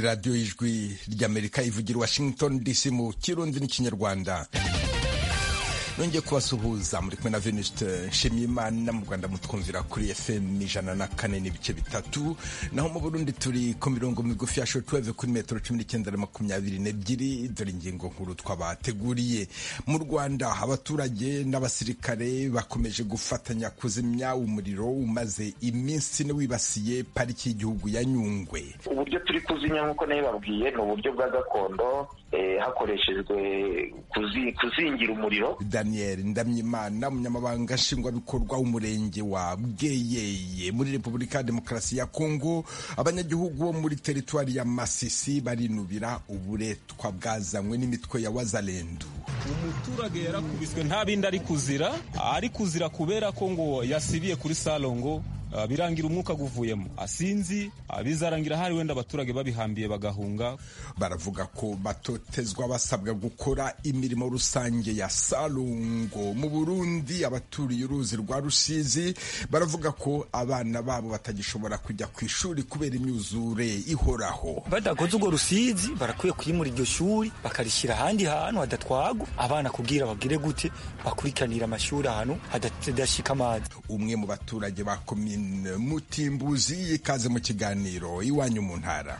radiyo y'ijwi ry'amerika ivugira washington dc mu kirundi n'ikinyarwanda nongeye kubasuhuza muri kumwe na venuste nshimiyimana mu rwanda mutwumvira kuri fm ijana na kane n'ibice bitatu naho mu burundi turi ku mirongo migufi ya shortwave kuri metero cumi n'icyenda na makumyabiri n'ebyiri dore ingingo nkuru twabateguriye mu rwanda abaturage n'abasirikare bakomeje gufatanya kuzimya umuriro umaze iminsi ine wibasiye pariki y'igihugu ya nyungwe uburyo turi kuzimya nk'uko nayo babwiye ni uburyo bwa gakondo hakoreshejwe kuzingira umuriro daniel ndamyimana umunyamabanga nshingwabikorwa w'umurenge wa bweyeye muri repubulika ya demokarasi ya kongo abanyagihugu bo muri teritwari ya masisi barinubira uburetwa bwazanywe n'imitwe ya wazalendu umuturage yarakubiswe nta bindi ari kuzira ari kuzira kubera ko ngo yasibiye kuri salongo birangira umwuka guvuyemo asinzi bizarangira hari wenda abaturage babihambiye bagahunga baravuga ko batotezwa basabwa gukora imirimo rusange ya salungo mu burundi abaturiye uruzi rwa rusizi baravuga ko abana babo batagishobora kujya ku ishuri kubera imyuzure ihoraho badakoze urwo rusizi barakwiye kwimura iryo shuri bakarishyira ahandi hantu hadatwagwa abana kubwira bagire gute bakurikiranira amashuri ahantu hadashika amazi umwe mu baturage ba komine mutimbuzi ikaze mu kiganiro iwanyu mu ntara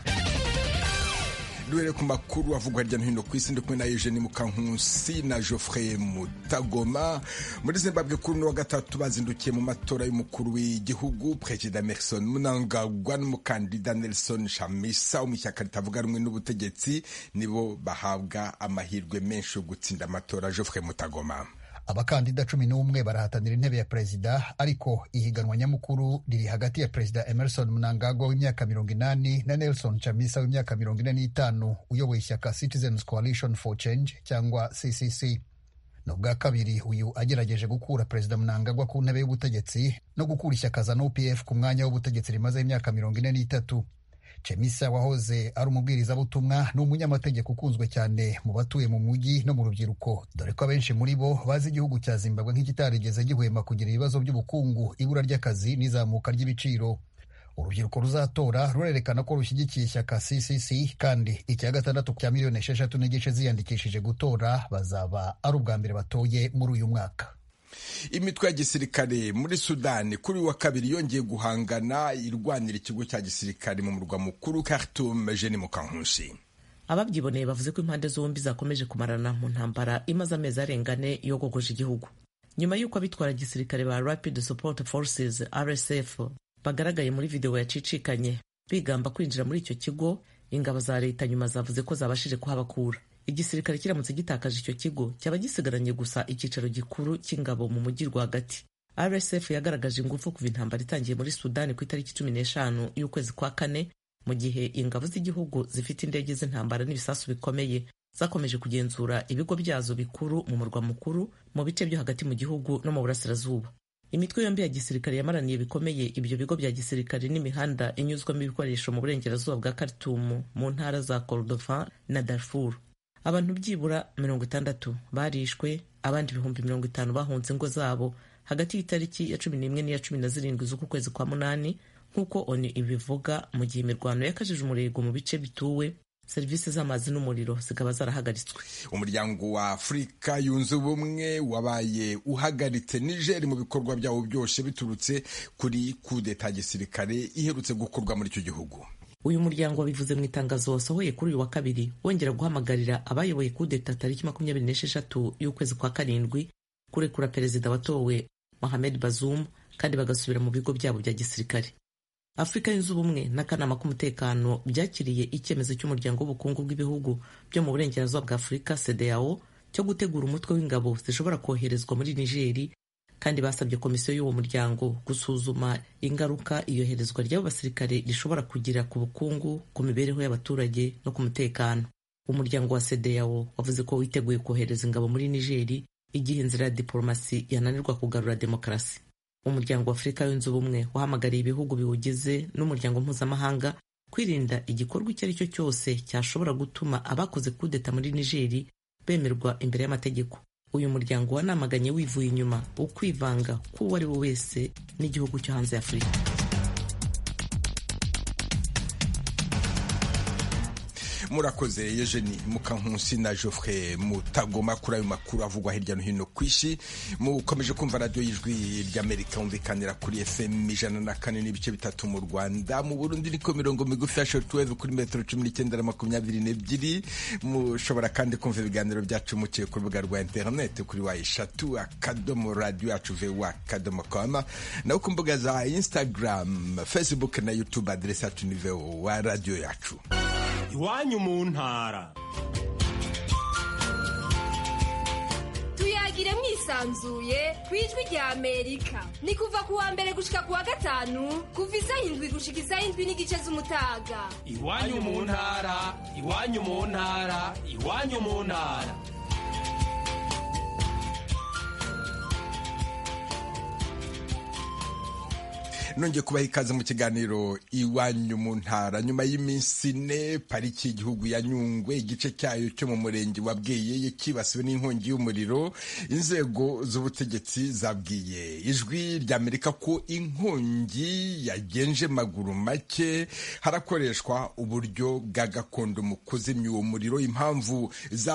duhere ku makuru avugwa hirya no hino ku isi ndi kumwe na Eugene Mukankusi na Geoffrey Mutagoma muri Zimbabwe kuri uno wa gatatu bazindukiye mu matora y'umukuru w'igihugu Perezida Emmerson Mnangagwa n'umukandida Nelson Chamisa wo mu ishyaka ritavuga rumwe n'ubutegetsi nibo bahabwa amahirwe menshi yo gutsinda amatora Geoffrey Mutagoma abakandida cumi n'umwe barahatanira intebe ya perezida ariko ihiganwa nyamukuru riri hagati ya perezida emerson mnangagwa w'imyaka mirongo inani na nelson chamisa w'imyaka mirongo ine n'itanu uyoboye ishyaka citizens coalition for change cyangwa ccc ni ubwa kabiri uyu agerageje gukura perezida mnangagwa ku ntebe y'ubutegetsi no gukura ishyaka za nupf ku mwanya w'ubutegetsi rimaze imyaka mirongo ine n'itatu Chemisa wahoze ari umubwirizabutumwa ni umunyamategeko ukunzwe cyane mu batuye mu mujyi no mu rubyiruko dore ko abenshi muri bo bazi igihugu cya Zimbabwe nk'ikitarigeze gihwema kugira ibibazo by'ubukungu ibura ry'akazi n'izamuka ry'ibiciro urubyiruko ruzatora rurerekana ko rushyigikiye ishyaka CCC kandi icya gatandatu cya miliyoni esheshatu n'igice ziyandikishije gutora bazaba ari ubwa mbere batoye muri uyu mwaka imitwe ya gisirikare muri sudani kuri wa kabiri yongeye guhangana irwanira ikigo cya gisirikare mu murwa mukuru Khartoum Jeni Mukankusi ababyiboneye bavuze ko impande zombi zakomeje kumarana mu ntambara imaze amezi arenga ane yogogoje igihugu nyuma y'uko abitwara gisirikare ba Rapid Support Forces RSF bagaragaye muri videwo yacicikanye bigamba kwinjira muri icyo kigo ingabo za leta nyuma zavuze ko zabashije kuhabakura igisirikare kiramutse gitakaje icyo kigo cyaba gisigaranye gusa icyicaro gikuru cy'ingabo mu mujyi rwagati rsf yagaragaje ingufu kuva intambara itangiye muri sudani ku itariki cumi n'eshanu y'ukwezi kwa kane mu gihe ingabo z'igihugu zifite indege z'intambara n'ibisasu bikomeye zakomeje kugenzura ibigo byazo bikuru mu murwa mukuru mu bice byo hagati mu gihugu no mu burasirazuba imitwe yombi ya gisirikare yamaraniye bikomeye ibyo bigo bya gisirikare n'imihanda inyuzwamo ibikoresho mu burengerazuba bwa Khartoum mu ntara za Kordofan na Darfur abantu byibura mirongo itandatu barishwe abandi ibihumbi mirongo itanu bahunze ingo zabo hagati y'itariki ya cumi n'imwe n'iya cumi na zirindwi z'uku kwezi kwa munani nk'uko oni ibivuga mu gihe imirwano yakajije umurego mu bice bituwe serivisi z'amazi n'umuriro zikaba zarahagaritswe umuryango wa afurika yunze ubumwe wabaye uhagaritse nigeri mu bikorwa byawo byose biturutse kuri kudeta gisirikare iherutse gukorwa muri icyo gihugu uyu muryango wabivuze mu itangazo wasohoye kuri uyu wa kabiri wongera guhamagarira abayoboye kudeta tariki makumyabiri n'esheshatu y'ukwezi kwa karindwi kurekura perezida watowe Mohamed Bazoum kandi bagasubira mu bigo byabo bya gisirikare afurika yunze ubumwe n'akanama k'umutekano byakiriye icyemezo cy'umuryango w'ubukungu bw'ibihugu byo mu burengerazuba bwa afurika CEDEAO cyo gutegura umutwe w'ingabo zishobora koherezwa muri nigeri kandi basabye komisiyo y'uwo muryango gusuzuma ingaruka iyoherezwa ry'abo basirikare rishobora kugira ku bukungu ku mibereho y'abaturage no ku mutekano umuryango wa CEDEAO wavuze ko witeguye kohereza ingabo muri nigeri igihe inzira ya diporomasi yananirwa kugarura demokarasi umuryango wa afurika yunze ubumwe wahamagariye ibihugu biwugize n'umuryango mpuzamahanga kwirinda igikorwa icyo ari cyo cyose cyashobora gutuma abakoze kudeta muri nigeri bemerwa imbere y'amategeko uyu muryango wanamaganye wivuye inyuma ukwivanga k'uwo ari we wese n'igihugu cyo hanze ya afurika murakoze Eugenie Mukankusi na Geoffrey Mutagoma kuri ayo makuru avugwa hirya no hino ku isi mukomeje kumva radiyo y'ijwi ry'Amerika humvikanira kuri FM ijana na kane n'ibice bitatu mu Rwanda mu Burundi niko mirongo migufi ya shortwave kuri metero cumi n'icyenda na makumyabiri n'ebyiri mushobora kandi kumva ibiganiro byacu muciye ku rubuga rwa interineti kuri wa eshatu akadomo radiyo yacu vewa akadomo koma naho ku mbuga za Instagram Facebook na YouTube aderesi yacu ni vewa radiyo yacu iwanyu mu ntara tuyagire mwisanzuye ku ijwi rya amerika ni kuva ku wa mbere gushika ku wa gatanu kuva isaha indwi gushika isaha indwi n'igice z'umutaga iwanyu mu ntara iwanyu mu ntara iwanyu mu ntara nongeye kubaha ikaze mu kiganiro iwanyu mu ntara nyuma y'iminsi ine pariki y'igihugu ya nyungwe igice cyayo cyo mu murenge wa bweyeye kibasiwe n'inkongi y'umuriro inzego z'ubutegetsi zabwiye ijwi ry'amerika ko inkongi yagenje maguru make harakoreshwa uburyo bwa gakondo mu kuzimya uwo muriro impamvu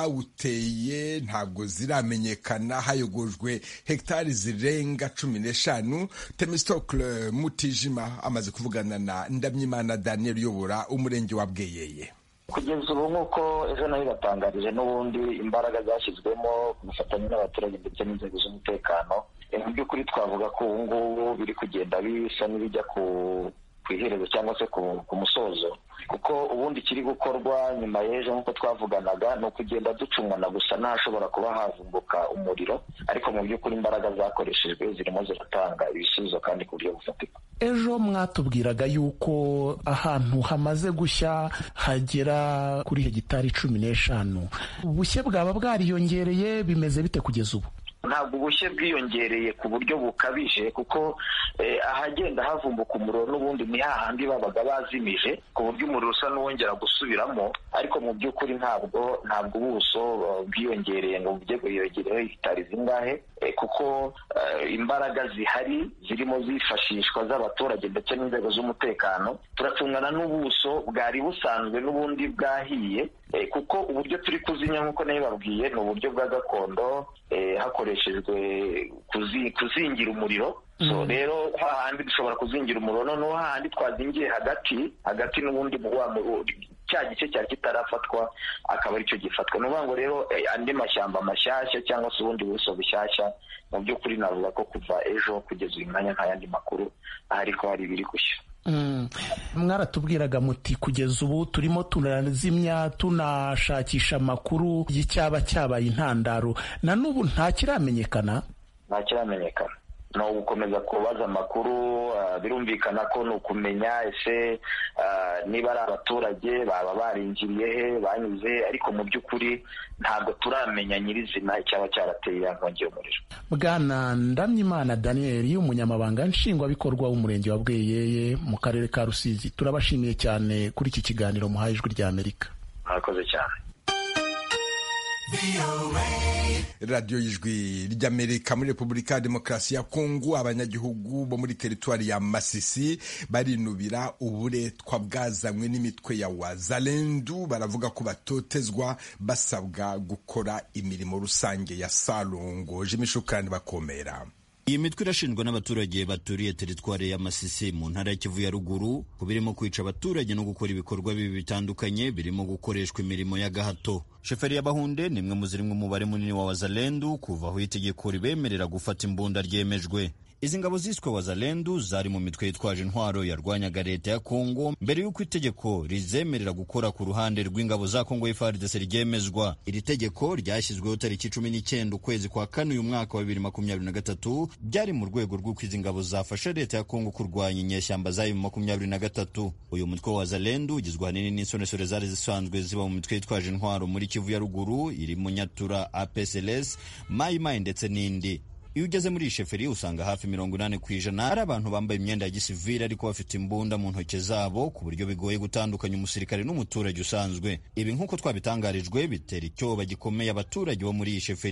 zawuteye ntabwo ziramenyekana hayogojwe hegitari zirenga cumi n'eshanu temistokle mutijima amaze kuvugana na ndamyimana daniel uyobora umurenge wa bweyeye kugeza ubu nk'uko ejo nayo batangarije n'ubundi imbaraga zashyizwemo ku bufatanye n'abaturage ndetse n'inzego z'umutekano mu by'ukuri twavuga ko ubu ngubu biri kugenda bisa n'ibijya ku ku iherezo cyangwa se ku musozo kuko ubundi kiri gukorwa nyuma y'ejo nk'uko twavuganaga ni ukugenda ducumwana gusa ntashobora kuba havumbuka umuriro ariko mu by'ukuri imbaraga zakoreshejwe zirimo ziratanga ibisubizo kandi ku buryo bufatika ejo mwatubwiraga yuko ahantu hamaze gushya hagera kuri hegitari cumi n'eshanu ubushye bwaba bwariyongereye bimeze bite kugeza ubu ntabwo ubushye bwiyongereye ku buryo bukabije kuko ahagenda havumbuka umuriro n'ubundi ni hahandi babaga bazimije ku buryo umuriro usa n'uwongera gusubiramo ariko mu by'ukuri ntabwo ntabwo ubuso bwiyongereye ngo bujye bwiyongereho hegitari zingahe kuko imbaraga zihari zirimo zifashishwa z'abaturage ndetse n'inzego z'umutekano turacungana n'ubuso bwari busanzwe n'ubundi bwahiye kuko uburyo turi kuzimya nk'uko nayo babwiye ni uburyo bwa gakondo hakoreshejwe kuzingira umuriro so rero hahandi dushobora kuzingira umuriro noneho hahandi twazingiye hagati hagati n'ubundi cya gice cyari kitarafatwa akaba aricyo gifatwa ni ukuvuga ngo rero andi mashyamba mashyashya cyangwa se ubundi buso bushyashya mu by'ukuri navuga ko kuva ejo kugeza uyu mwanya nta yandi makuru ahari ko hari ibiri gushya mwaratubwiraga muti kugeza ubu turimo turazimya tunashakisha amakuru y'icyaba cyabaye intandaro na n'ubu nta kiramenyekana nta kiramenyekana ni ugukomeza kubaza amakuru birumvikana ko ni ukumenya ese niba ari abaturage baba barinjiriye he banyuze ariko mu by'ukuri ntabwo turamenya nyirizina icyaba cyarateye iya nkongi y'umuriro bwana ndamyimana daniel umunyamabanga nshingwabikorwa w'umurenge wa bweyeye mu karere ka rusizi turabashimiye cyane kuri iki kiganiro muhaye ijwi ry'amerika murakoze cyane radiyo y'ijwi ry'amerika muri repubulika ya demokarasi ya kongo abanyagihugu bo muri teritwari ya masisi barinubira uburetwa bwazanywe n'imitwe ya wazalendu baravuga ko batotezwa basabwa gukora imirimo rusange ya salongo jimishukani bakomera iyi mitwe irashinjwa n'abaturage baturiye teritwari ya Masisi mu ntara ya Kivu ya ruguru ku birimo kwica abaturage no gukora ibikorwa bibi bitandukanye birimo gukoreshwa imirimo y'agahato sheferi y'abahunde ni imwe mu ziri mu mubare munini wa wazalendu kuva aho itegeko ribemerera gufata imbunda ryemejwe izi ngabo ziswe wazalendu zari mu mitwe yitwaje intwaro yarwanyaga leta ya kongo mbere y'uko itegeko rizemerera gukora ku ruhande rw'ingabo za kongo FARDC ryemezwa iri tegeko ryashyizweho tariki cumi n'icyenda ukwezi kwa kane uyu mwaka wa bibiri makumyabiri na gatatu byari mu rwego rw'uko izi ngabo zafasha leta ya kongo kurwanya inyeshyamba zayo mu makumyabiri na gatatu uyu mutwe wa wazalendu ugizwe ahanini n'insoresore zari zisanzwe ziba mu mitwe yitwaje intwaro muri kivu ya ruguru iri mu nyatura apsls mayimayi ndetse n'indi iyo ugeze muri iyi sheferi usanga hafi mirongo inani ku ijana ari abantu bambaye imyenda ya gisivili ariko bafite imbunda mu ntoki zabo ku buryo bigoye gutandukanya umusirikare n'umuturage usanzwe ibi nk'uko twabitangarijwe bitera icyoba gikomeye abaturage bo muri iyi sheferi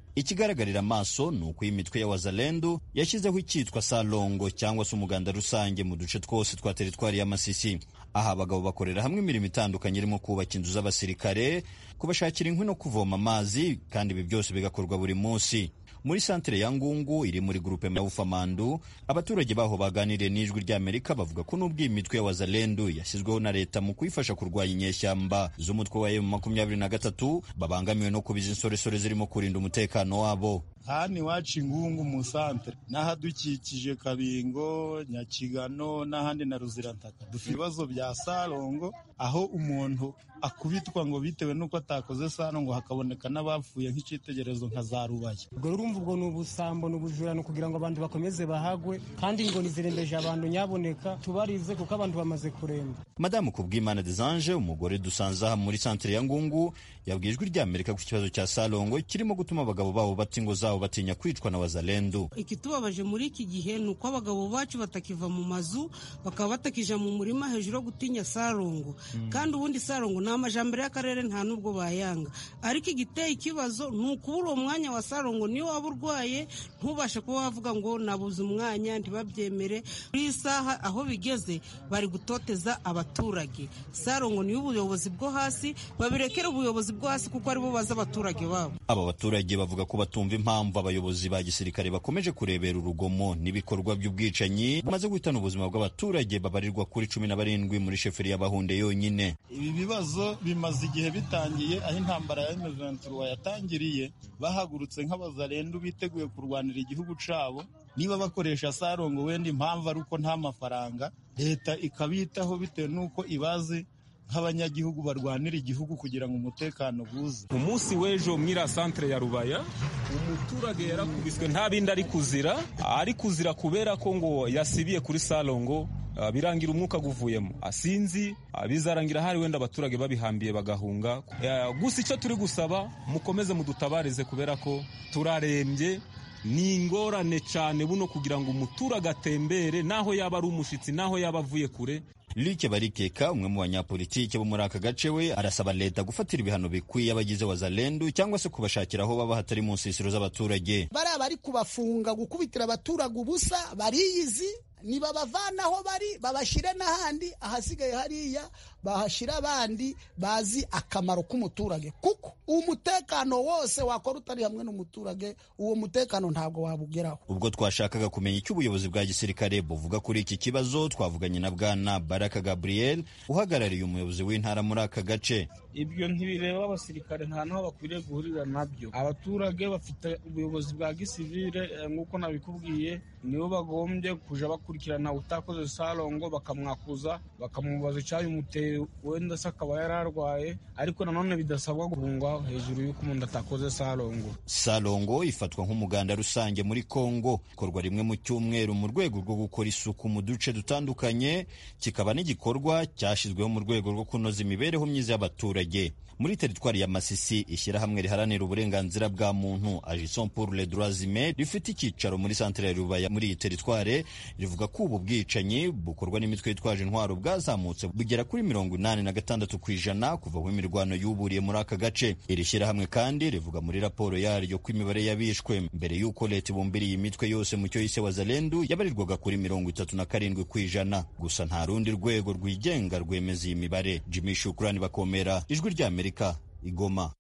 ikigaragarira amaso ni uko iyi mitwe ya wazalendo yashyizeho icyitwa salongo cyangwa se umuganda rusange mu duce twose twa teritwari ya masisi aha abagabo bakorera hamwe imirimo itandukanye irimo kubaka inzu z'abasirikare kubashakira inkwi no kuvoma amazi kandi ibi byose bigakorwa buri munsi muri santere ya ngungu iri muri gurupe ya ufamandu abaturage baho baganiriye n'ijwi ry'amerika bavuga ko n'ubwo iyi mitwe ya wazalendu yashyizweho na leta mu kuyifasha kurwanya inyeshyamba z'umutwe wa emu makumyabiri na gatatu babangamiwe no kubiza insoresore zirimo kurinda umutekano wabo hano iwacu ingungu mu santere n'ahadukikije kabingo nyakigano n'ahandi na ruzirantaka dufite ibibazo bya sarongo aho umuntu akubitwa ngo bitewe n'uko atakoze sarongo hakaboneka n'abapfuye nk'icyitegererezo nka za rubaye ubwo urumva ubwo ni ubusambo ni ubujurano kugira ngo abantu bakomeze bahagwe kandi ingoni zirembeje abantu nyaboneka tubarize kuko abantu bamaze kuremba madamu kubwimana desange umugore dusanze aha muri santere ya ngungu yabwiye ijwi ry'amerika ku kibazo cya sarongo kirimo gutuma abagabo babo bata ingo zabo batinya kwicwa na wazalendu ikitubabaje muri iki gihe ni uko abagabo bacu batakiva mu mazu bakaba batakija mu murima hejuru yo gutinya sarongo kandi ubundi sarongo ni amajambere y'akarere nta n'ubwo bayanga ariko igiteye ikibazo ni ukubura uwo mwanya wa sarongo niyo waba urwaye ntubashe kuba wavuga ngo nabuze umwanya ntibabyemere kuri iyi saha aho bigeze bari gutoteza abaturage sarongo niyo ubuyobozi bwo hasi babirekere ubuyobozi bwo hasi kuko aribo bazi abaturage babo aba baturage bavuga ko batumva impamvu abayobozi ba gisirikare bakomeje kurebera urugomo n'ibikorwa by'ubwicanyi bamaze guhitana ubuzima bw'abaturage babarirwa kuri cumi na barindwi muri sheferi y'abahunde yonyine ibi bibazo bimaze igihe bitangiye aho intambara ya M23 yatangiriye bahagurutse nk'abazarendu biteguye kurwanira igihugu cabo niba bakoresha sarongo wenda impamvu ari uko nta mafaranga leta ikabitaho bitewe n'uko ibazi nk'abanyagihugu barwanira igihugu kugira ngo umutekano buze umunsi w'ejo mwira santere ya rubaya umuturage yarakubiswe nta bindi ari kuzira ari kuzira kubera ko ngo yasibiye kuri salongo birangira umwuka guvuyemo asinzi bizarangira hari wenda abaturage babihambiye bagahunga gusa icyo turi gusaba mukomeze mudutabarize kubera ko turarembye ni ingorane cyane buno kugira ngo umuturage atembere naho yaba ari umushyitsi naho yaba avuye kure Luke Barikeka umwe mu banyapolitike bo muri aka gace we arasaba leta gufatira ibihano bikwiye abagize wazalendu cyangwa se kubashakira aho baba hatari mu nsisiro z'abaturage bariya bari kubafunga gukubitira abaturage ubusa bariyizi nibabavanaho bari babashyire n'ahandi ahasigaye hariya bahashyira abandi bazi akamaro k'umuturage kuko umutekano wose wakora utari hamwe n'umuturage uwo mutekano ntabwo wabugeraho ubwo twashakaga kumenya icyo ubuyobozi bwa gisirikare buvuga kuri iki kibazo twavuganye na bwana baraka gabriel uhagarariye umuyobozi w'intara muri aka gace ibyo ntibireba abasirikare nta naho bakwiriye guhurira nabyo abaturage bafite ubuyobozi bwa gisivire nk'uko nabikubwiye nibo bagombye kuja bakurikirana utakoze sarongo bakamwakuza bakamubaza icyabimuteye wenda se akaba yararwaye ariko nanone bidasabwa guhungwa hejuru y'uko umuntu atakoze sarongo sarongo ifatwa nk'umuganda rusange muri kongo ikorwa rimwe mu cyumweru mu rwego rwo gukora isuku mu duce dutandukanye kikaba n'igikorwa cyashyizweho mu rwego rwo kunoza imibereho myiza y'abaturage muri teritwari ya masisi ishyirahamwe riharanira uburenganzira bwa muntu agison pour les droits humains rifite icyicaro muri santere ya rubaya muri iyi teritware rivuga ko ubu bwicanyi bukorwa n'imitwe yitwaje intwaro bwazamutse bugera kuri mirongo inani na gatandatu ku ijana kuva aho imirwano yuburiye muri aka gace iri shyirahamwe kandi rivuga muri raporo yaryo ko imibare y'abishwe mbere y'uko leta ibumbiriye imitwe yose mu cyo yise wazalendu yabarirwaga kuri mirongo itatu na karindwi ku ijana gusa nta rundi rwego rwigenga rwemeza iyi mibare jimmy shukurani bakomera ijwi ry'amerika igoma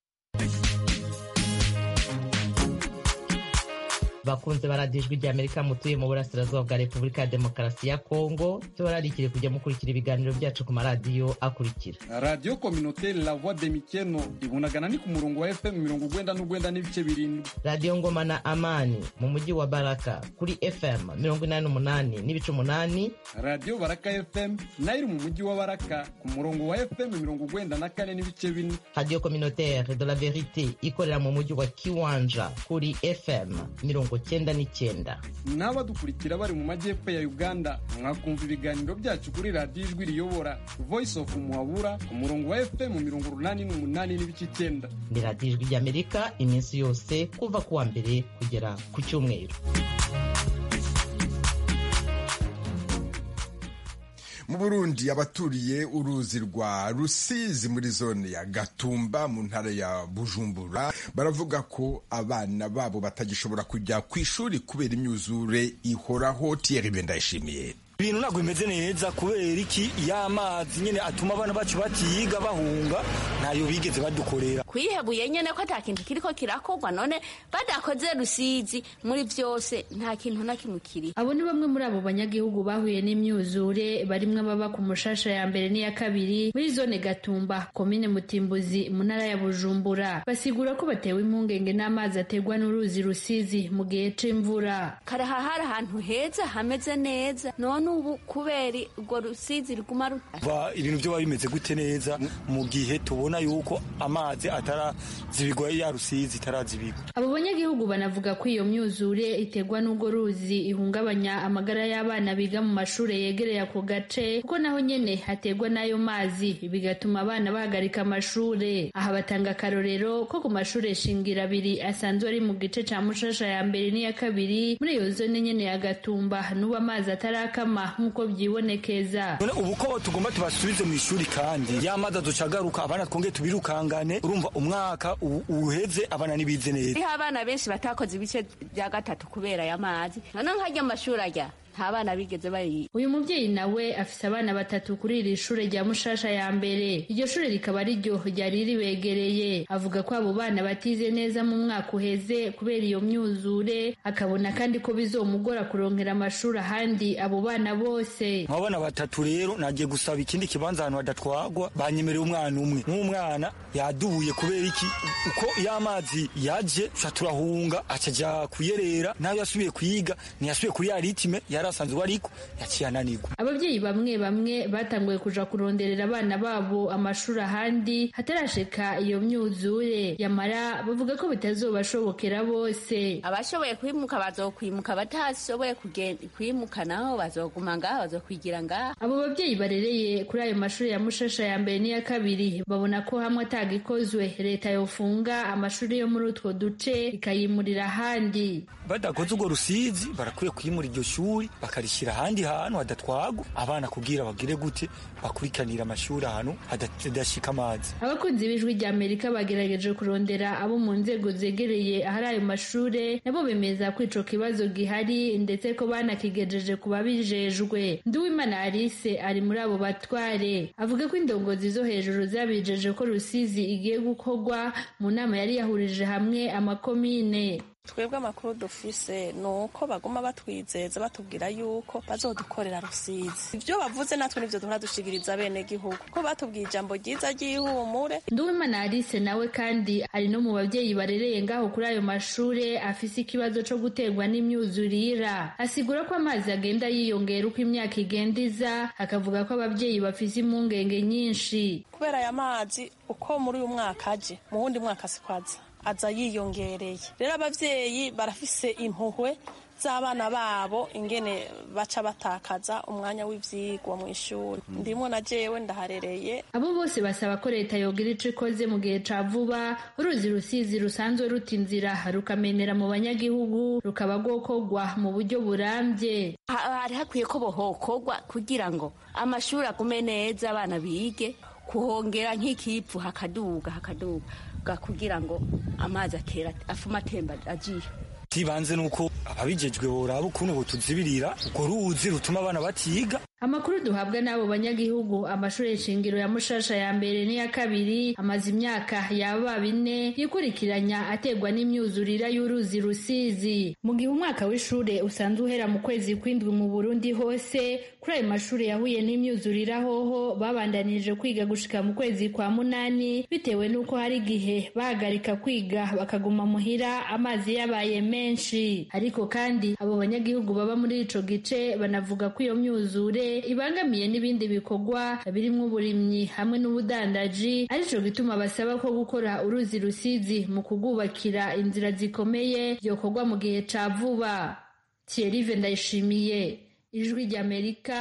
bakunze baradiyo ijwi ry'amerika mutuye mu burasirazuba bwa repubulika ya demokarasi ya kongo cyo bararikire kujya mukurikira ibiganiro byacu ku maradiyo akurikira radiyo kominoteri la voix de mikeno ibunagana ni ku murongo wa fm mirongo ugwenda n'ugwenda n'ibice birindwi radiyo ngoma na amani mu mujyi wa baraka kuri fm mirongo inani n'umunani n'ibice umunani radiyo baraka fm nayo iri mu mujyi wa baraka ku murongo wa fm mirongo ugwenda na kane n'ibice bine radiyo kominoteri de la verite ikorera mu mujyi wa kiwanja kuri fm mirongo cyenda n'icyenda n'abadukurikira bari mu majyepfo ya uganda mwakumva ibiganiro byacu kuri radiyo ijwi riyobora voice of muhabura ku murongo wa fm mirongo urunani n'umunani n'ibice icyenda ni radiyo ijwi ry'amerika iminsi yose kuva ku wa mbere kugera ku cyumweru mu burundi abaturiye uruzi rwa rusizi muri zone ya gatumba mu ntara ya bujumbura baravuga ko abana babo batagishobora kujya ku ishuri kubera imyuzure ihoraho tiyeri ndayishimiye ibintu ntabwo bimeze neza kubera iki y'amazi nyine atuma abana bacu batiyiga bahunga ntayo bigeze badukorera kwihebuye nyine ko ata kintu kiriko kirakorwa none badakoze rusizi muri byose nta kintu na kimwe kiri abo ni bamwe muri abo banyagihugu bahuye n'imyuzure barimwe baba ku mushasha ya mbere n'iya kabiri muri zone gatumba komine mutimbuzi mu ntara ya bujumbura basigura ko batewe impungenge n'amazi aterwa n'uruzi rusizi mu gihe c'imvura karaha hari ahantu heza hameze neza none ubu kubera urwo rusizi riguma va ibintu byo biba bimeze gute neza mu gihe tubona yuko amazi atarazibigwa ya rusizi itarazibigwa abo banyagihugu banavuga ko iyo myuzure iterwa n'urwo ruzi ihungabanya amagara y'abana biga mu mashuri yegereye ako gace kuko naho nyene haterwa n'ayo mazi bigatuma abana bahagarika amashuri aha batanga akarorero ko ku mashuri shingira abiri asanzwe ari mu gice ca mushasha ya mbere n'iya kabiri muri iyo zone nyene ya gatumba n'ubu amazi atarakama nk'uko byibonekeza ubu ko tugomba tubasubize mu ishuri kandi y'amazi aducagaruka abana twongeye tubirukangane urumva umwaka uheze abana ntibize neza hariho abana benshi batakoze ibice bya gatatu kubera aya mazi noneho nkajya amashuri ajya nta bana bigeze bayiga uyu mubyeyi nawe afise abana batatu kuri iri shure rya mushasha ya mbere iryo shure rikaba ari ryo ryari ribegereye avuga ko abo bana batize neza mu mwaka uheze kubera iyo myuzure akabona kandi ko bizomugora kurongera amashuri ahandi abo bana bose mu bana batatu rero nagiye gusaba ikindi kibanza ahantu hadatwagwa banyemereye umwana umwe nk'umwana yadubuye kubera iki uko y'amazi yaje turahunga acaja kuyerera nawe yasubiye kuyiga ntiyasubiye kuri ya ritime yari asanzwe ariko yaciye ananirwa ababyeyi bamwe bamwe batanguye kuja kuronderera abana babo amashuri ahandi hatarashika iyo myuzure yamara bavuga ko bitazobashobokera bose abashoboye kwimuka bazokwimuka batashoboye kwimuka naho bazoguma ngaho bazokwigira ngaho abo babyeyi barereye kuri ayo mashuri ya mushasha ya mbere n'iya kabiri babona ko hamwe atagikozwe leta yofunga amashuri yo muri utwo duce ikayimurira ahandi badakoze urwo rusizi barakwiye kwimura iryo shuri bakarishyira ahandi hantu hadatwagwa abana kubwira bagire gute bakurikanira amashuri ahantu hadashika amazi abakunzi b'ijwi rya amerika bagerageje kurondera abo mu nzego zegereye ahari ayo mashure nabo bemeza ko ico kibazo gihari ndetse ko banakigejeje ku babijejwe nduwimana alice ari muri abo batware avuga ko indongozi zo hejuru zabijeje ko rusizi igiye gukorwa mu nama yari yahurije hamwe amakomine twebwe amakuru dufise ni uko baguma batwizeza batubwira yuko bazodukorera rusizi ibyo bavuze natwe nivyo duhora dushigiriza bene gihugu ko batubwiye ijambo ryiza ry'ihumure nduwimana alice nawe kandi ari no mu babyeyi barereye ngaho kuri ayo mashure afise ikibazo co guterwa n'imyuzurira asigura ko amazi agenda yiyongera uko imyaka igenda iza akavuga ko ababyeyi bafise impungenge nyinshi kubera aya mazi uko muri uyu mwaka aje mu wundi mwaka sikwaza aza yiyongereye rero ababyeyi barafise impuhwe z'abana babo ingene baca batakaza umwanya w'ivyigwa mu ishuri ndimo na jewe ndaharereye abo bose basaba ko leta yogira ico ikoze mu gihe ca vuba uruzi rusizi rusanzwe ruta inzira rukamenera mu banyagihugu rukaba rwokorwa mu buryo burambye hari hakwiye ko bohokorwa kugira ngo amashuri agume neza abana bige kuhongera nk'ikipfu hakaduga hakaduga kugira ngo amazi atera afuma atemba agiye tibanze nuko ababijejwe boraba ukuntu botuzibirira urwo ruzi rutuma abana batiga amakuru duhabwa n'abo banyagihugu amashuri shingiro ya mushasha ya mbere n'iya kabiri amaze imyaka yaba bine yikurikiranya ategwa n'imyuzurira y'uruzi rusizi mu gihe umwaka w'ishure usanzwe uhera mu kwezi kw'indwi mu burundi hose kuri ayo mashuri yahuye n'imyuzurira hoho babandanije kwiga gushika mu kwezi kwa munani bitewe n'uko hari igihe bahagarika kwiga bakaguma muhira amazi yabaye menshi ariko kandi abo banyagihugu baba muri ico gice banavuga ko iyo myuzure ibangamiye n'ibindi bikorwa birimwo uburimyi hamwe n'ubudandaji arico gituma basaba ko gukora uruzi rusizi mu kugubakira inzira zikomeye byokorwa mu gihe ca vuba Thierry Ndayishimiye ijwi ry'Amerika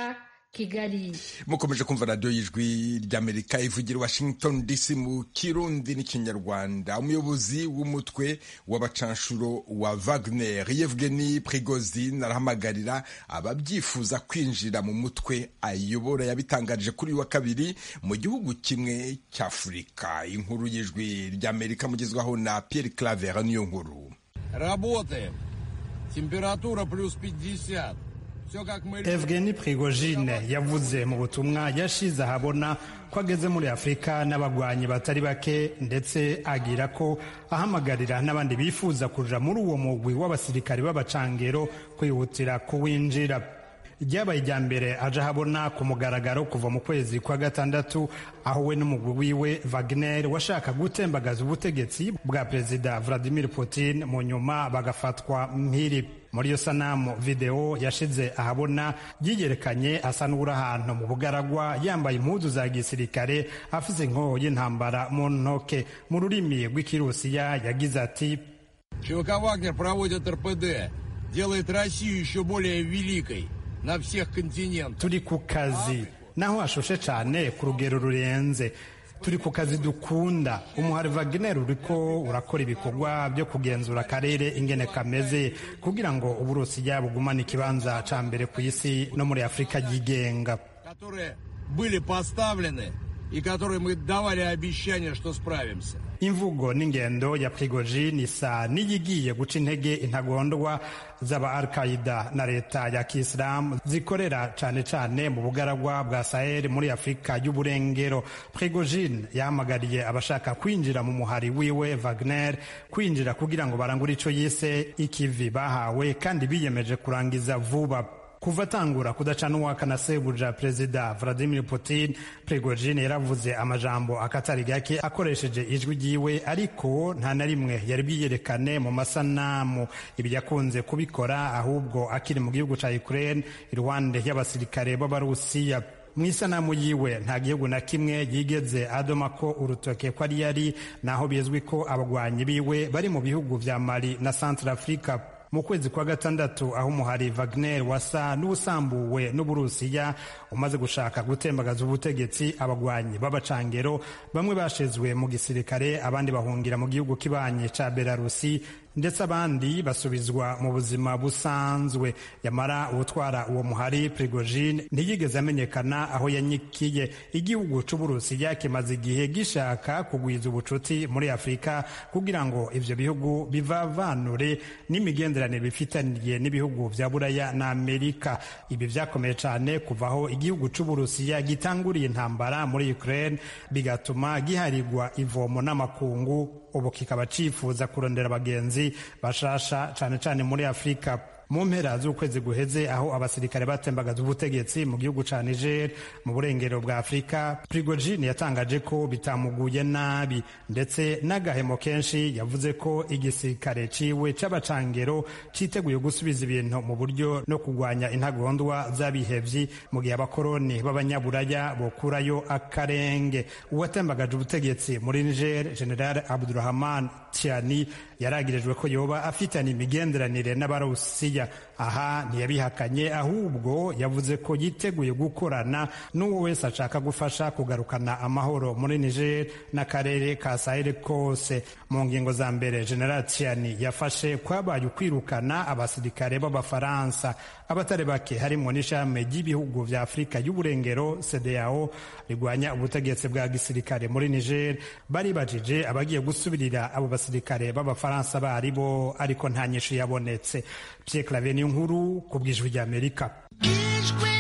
kigali mukomeje kumva radiyo y'ijwi ry'amerika ivugira washington dc mu kirundi n'ikinyarwanda umuyobozi w'umutwe w'abacanshuro wa wagner yevgeni prigozin arahamagarira ababyifuza kwinjira mu mutwe ayobora yabitangarije kuri uyu wa kabiri mu gihugu kimwe cy'afurika inkuru y'ijwi ry'amerika mugezwaho na pierre claver niyo nkuru Работаем. Температура плюс 50. Все как мы Evgeny Prigozhin yavuze mu butumwa yashize ahabona ko ageze muri Afurika n'abagwanyi batari bake ndetse agira ko ahamagarira n'abandi bifuza kuja muri uwo mugwi w'abasirikari b'abacangero kwihutira kuwinjira ryabaye irya mbere aje ahabona ku mugaragaro kuva mu kwezi kwa gatandatu aho we n'umugwi wiwe Wagner washaka gutembagaza ubutegetsi bwa perezida Vladimir Putin mu nyuma bagafatwa mpiri muri iyo sanamu video yashize ahabona yiyerekanye asa n'uri ahantu mu bugaragwa yambaye impuzu za gisirikare afise inkoho y'intambara mu ntoke mu rurimi rw'ikirusiya yagize ati ЧВК «Вагнер» проводит РПД, делает Россию еще более великой на всех континентах. turi ku kazi naho hashushe cyane ku rugero rurenze turi ku kazi dukunda umuhari Wagner uriko urakora ibikorwa byo kugenzura akarere ingene kameze kugira ngo uburusiya bugumane ikibanza ca mbere ku isi no muri afurika yigenga которые были поставлены и которые мы давали обещание, что справимся. imvugo n'ingendo ya prigojin isa n'iyigiye guca intege intagondwa z'aba al qaida na leta ya kisilamu zikorera cane cane mu bugaragwa bwa sahel muri afurika y'uburengero prigojin yahamagariye abashaka kwinjira mu muhari wiwe wagner kwinjira kugira ngo barangure ico yise ikivi bahawe kandi biyemeje kurangiza vuba kuva atangura kudacana uwaka na sebuja perezida vladimir putin prigojin yaravuze amajambo akatari gake akoresheje ijwi ryiwe ariko nta na rimwe yari bwiyerekane mu masanamu ibi yakunze kubikora ahubwo akiri mu gihugu ca ukraine iruhande y'abasirikare b'abarusiya mu isanamu yiwe nta gihugu na kimwe yigeze adoma ko urutoke ko ari yari naho bizwi ko abagwanyi biwe bari mu bihugu vya mali na centre africa mu kwezi kwa gatandatu aho umuhari Wagner wasa n'ubusambuwe n'uburusiya umaze gushaka gutembagaza ubutegetsi abagwanyi b'abacangero bamwe bashizwe mu gisirikare abandi bahungira mu gihugu kibanye ca Belarusi ndetse abandi basubizwa mu buzima busanzwe yamara uwutwara uwo muhari Prigojin ntiyigeze amenyekana aho yanyikiye igihugu c'uburusiya kimaze igihe gishaka kugwiza ubucuti muri afurika kugira ngo ivyo bihugu bivavanure n'imigenderanire bifitaniye n'ibihugu vya buraya na amerika ibi vyakomeye cane kuva aho igihugu c'uburusiya gitanguriye intambara muri ukraine bigatuma giharigwa ivomo n'amakungu ubu kikaba cifuza kurondera abagenzi bashasha cane cane muri afurika mu mpera z'ukwezi guheze aho abasirikare batembagaza ubutegetsi mu gihugu ca Niger mu burengero bwa Afurika Prigojine yatangaje ko bitamuguye nabi ndetse n'agahemo kenshi yavuze ko igisirikare ciwe c'abacangero citeguye gusubiza ibintu mu buryo no kugwanya intagondwa z'abihevyi mu gihe abakoroni b'abanyaburaya bokurayo akarenge uwatembagaje ubutegetsi muri Niger General Abdurrahman Tiani yaragirijwe ko yoba afitanye imigenderanire n'abarusiya aha ntiyabihakanye ahubwo yavuze ko yiteguye gukorana n'uwo wese ashaka gufasha kugarukana amahoro muri Niger n'akarere ka Sahel kose mu ngingo za mbere General Tiani yafashe kwabaye ukwirukana abasirikare b'abafaransa abatari bake harimo n'ishami ry'ibihugu vya Afurika y'uburengero CEDEAO rigwanya ubutegetsi bwa gisirikare muri Niger bari bajije abagiye gusubirira abo basirikare b'abafaransa bari bo ariko nta nyinshi yabonetse Pierre Claver ni nkuru ku bw'ijwi ry'Amerika ijwi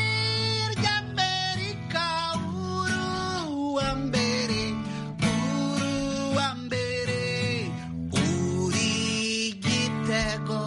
ry'amerika uruwa mbere uruwa mbere uri gitego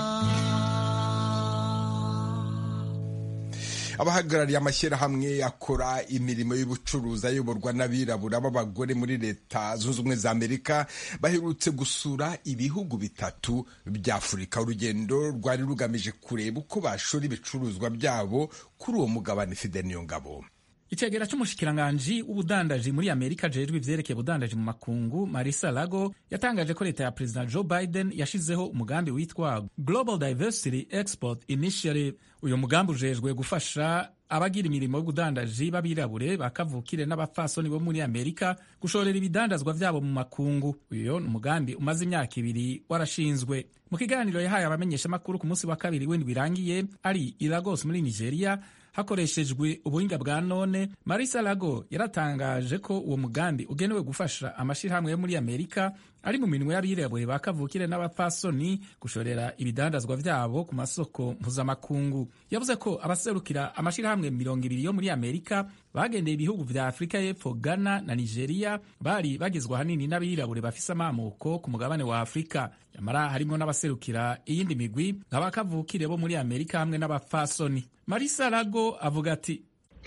abahagarariye amashyirahamwe akora imirimo y'ubucuruzi ayoborwa n'abirabura b'abagore muri leta zunze ubumwe za amerika baherutse gusura ibihugu bitatu bya afurika urugendo rwari rugamije kureba uko bashora ibicuruzwa byabo kuri uwo mugabane fide niyo ngabo icegera c'umushikiranganji w'ubudandaji muri amerika ajejwe ivyerekeye ubudandaji mu makungu marisa lago yatangaje ko leta ya perezida joe biden yashizeho umugambi witwa global diversity export initiative uyu mugambi ujejwe gufasha abagira imirimo y'ubudandaji b'abirabure bakavukire n'abapfasoni bo muri amerika gushorera ibidandazwa vyabo mu makungu uyo ni umugambi umaze imyaka ibiri warashinzwe mu kiganiro yahaye abamenyeshamakuru ku munsi wa kabiri w'indwi birangiye ari i lagos muri nigeria hakoreshejwe ubuhinga bwa none marisa lago yaratangaje ko uwo mugambi ugenewe gufasha amashyirahamwe yo muri amerika ari mu minwe y'abirabure ba kavukire n'abapfasoni gushorera ibidandazwa vyabo ku masoko mpuzamakungu yavuze ko abaserukira amashyirahamwe mirongo ibiri yo muri amerika bagendeye ibihugu vya afurika y'epfo ghana na nigeria bari bagizwe ahanini n'abirabure bafise amamuko ku mugabane wa afurika nyamara harimwo n'abaserukira iyindi migwi nk'abakavukire bo muri amerika hamwe n'abapfasoni marisa lago avuga ati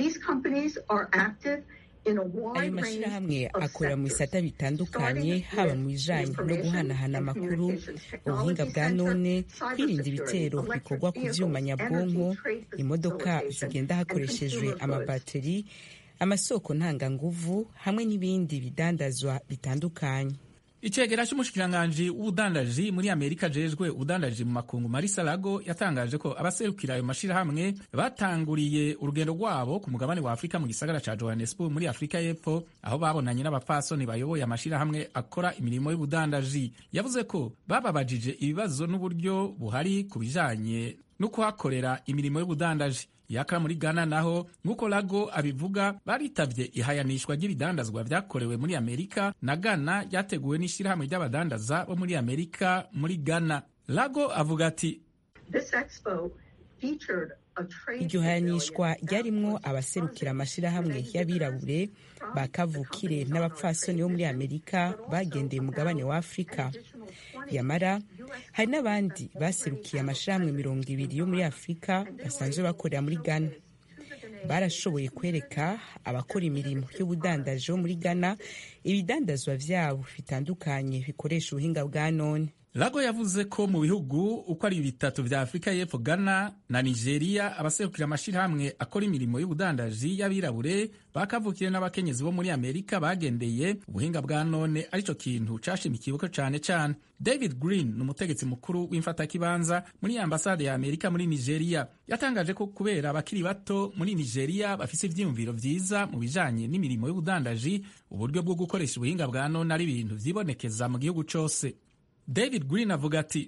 ayo mashyirahamwe akorera mu bisata bitandukanye haba mu bijanye no guhanahana amakuru ubuhinga bwa none kwirinda ibitero bikorwa ku vyuma nyabwonko imodoka zigenda hakoreshejwe amabateri amasoko ntanganguvu hamwe n'ibindi bidandazwa bitandukanye icegera c'umushikiranganji w'ubudandaji muri amerika ajejwe ubudandaji mu makungu marisa lago yatangaje ko abaserukira ayo mashirahamwe batanguriye urugendo rwabo ku mugabane wa afurika mu gisagara ca johannesburg muri afurika y'epfo aho babonanye n'abapfasoni bayoboye amashirahamwe akora imirimo y'ubudandaji yavuze ko bababajije ibibazo n'uburyo buhari ku bijanye no kuhakorera imirimo y'ubudandaji yakara muri ghana naho nk'uko lago abivuga baritavye ihayanishwa ry'ibidandazwa vyakorewe muri amerika na ghana ryateguwe n'ishirahamwe ry'abadandaza bo muri amerika muri ghana lago avuga ati iryo hayanishwa ryarimwo abaserukira amashirahamwe y'abirabure ba kavukire n'abapfasoni bo muri amerika bagendeye umugabane wa afurika yamara hari n'abandi baserukiye amashirahamwe mirongo ibiri yo muri afurika basanzwe bakorera muri ghana barashoboye kwereka abakora imirimo y'ubudandaji bo muri ghana ibidandazwa vyabo bitandukanye bikoresha ubuhinga bwa none lago yavuze ko mu bihugu uko ari bitatu vya afurika y'epfo ghana na nigeria abaserukira amashirahamwe akora imirimo y'ubudandaji y'abirabure bakavukire n'abakenyezi bo muri amerika bagendeye ubuhinga bwa none arico kintu cashimikiweko cane cane david green ni umutegetsi mukuru w'imfatakibanza muri ambasade ya amerika muri nigeria yatangaje ko kubera abakiri bato muri nigeria bafise ivyiyumviro vyiza mu bijanye n'imirimo y'ubudandaji uburyo bwo gukoresha ubuhinga bwa none ari ibintu vyibonekeza mu gihugu cose david green avuga ati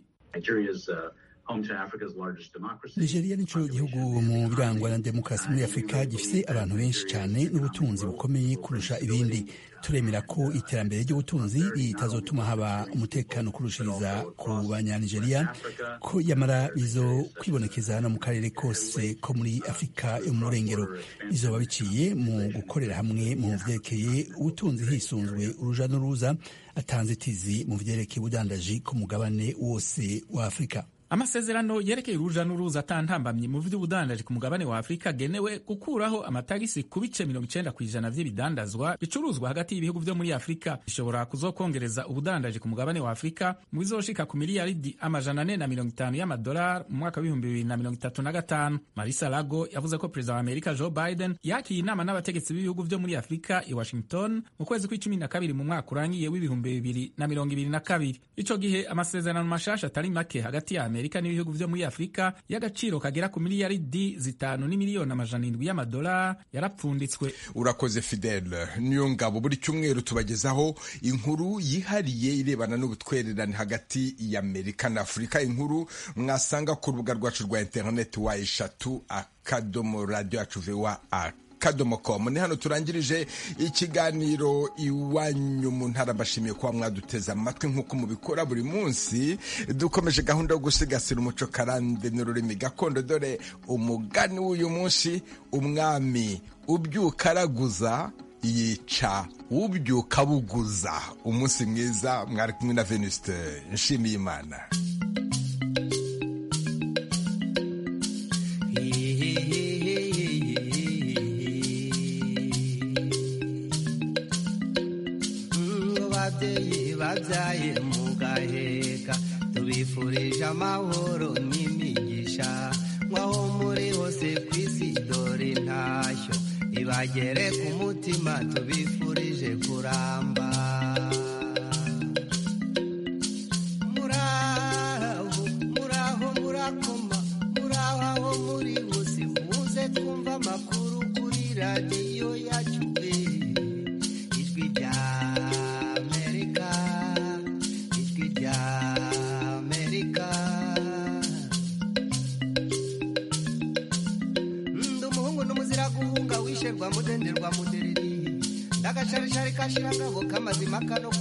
nigeria nico gihugu mu birangwa na demokarasi muri afurika gifise abantu benshi cyane n'ubutunzi bukomeye kurusha ibindi turemera ko iterambere ry'ubutunzi ritazotuma haba umutekano kurushiriza ku banyanigeria ko yamara bizo kwibonekeza no mu karere kose ko muri afurika yo mu murengero bizoba biciye mu gukorera hamwe mu vyerekeye ubutunzi hisunzwe uruja n'uruza atanzitizi mu vyerekeye ubudandaji ku mugabane wose wa afurika amasezerano yerekeye uruja n'uruza atantambamye mu vy'ubudandaji ku mugabane wa afurika agenewe gukuraho amatagisi ku bice mirongo icenda kw'ijana vy'ibidandazwa bicuruzwa hagati y'ibihugu vyo muri afurika bishobora kuzokongereza ubudandaji ku mugabane wa afurika mu bizoshika ku miliyaridi amajana ane na mirongo itanu y'amadolari mu mwaka w'ibihumbi bibiri na mirongo itatu na gatanu marisa lago yavuze ko perezida wa amerika joe biden yakiye inama n'abategetsi b'ibihugu vyo muri afurika i washington mu kwezi kw'icumi na kabiri mu mwaka urangiye w'ibihumbi bibiri na mirongo ibiri na kabiri ico gihe amasezerano mashasha atari make hagati ya amerika n'ibihugu vyo muri afurika y'agaciro kagera ku miliyaridi zitanu n'imiliyoni amajana indwi y'amadolari yarapfunditswe urakoze fidele niyo ngabo buri cyumweru tubagezaho inkuru yihariye irebana n'ubutwererane hagati ya amerika na afurika inkuru mwasanga ku rubuga rwacu rwa interineti wa eshatu akadomo radiyo yacu vewa akadomo komu ni hano turangirije ikiganiro iwanyu mu ntara mbashimiye kuba mwaduteze amatwi nk'uko mubikora buri munsi dukomeje gahunda yo gusigasira umuco karande n'ururimi gakondo dore umugani w'uyu munsi umwami ubyuka araguza yica ubyuka buguza umunsi mwiza mwari kumwe na venuste nshimiye imana babyeyi babyaye mu gaheka tubifurije amahoro n'imigisha nk'aho muri hose ku isi dore intashyo ibagere ku mutima tubifurije kuramba muraho muraho murakoma muraho aho muri hose muze twumva amakuru mudenderwa mudereri ndagasharishari kashira ngabo kamazima kano